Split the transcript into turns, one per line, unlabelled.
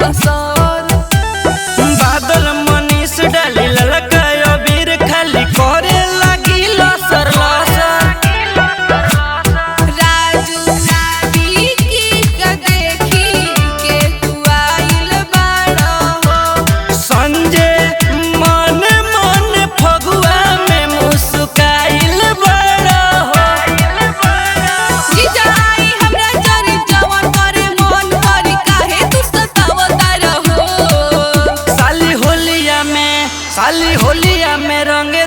लसर
बादल मनीष डाली ललका अबीर खाली करे लगी लसर लसर
राजू पीकी के देखी के तू आइल बाड़ा हो
संजय मन मन फगुआ में मुस्काइल बड़ा हो
जीजा आई हमरा जरी जवन करे मन करी काहे तू सतावता रहो
साली होलिया में साली होलिया में रंग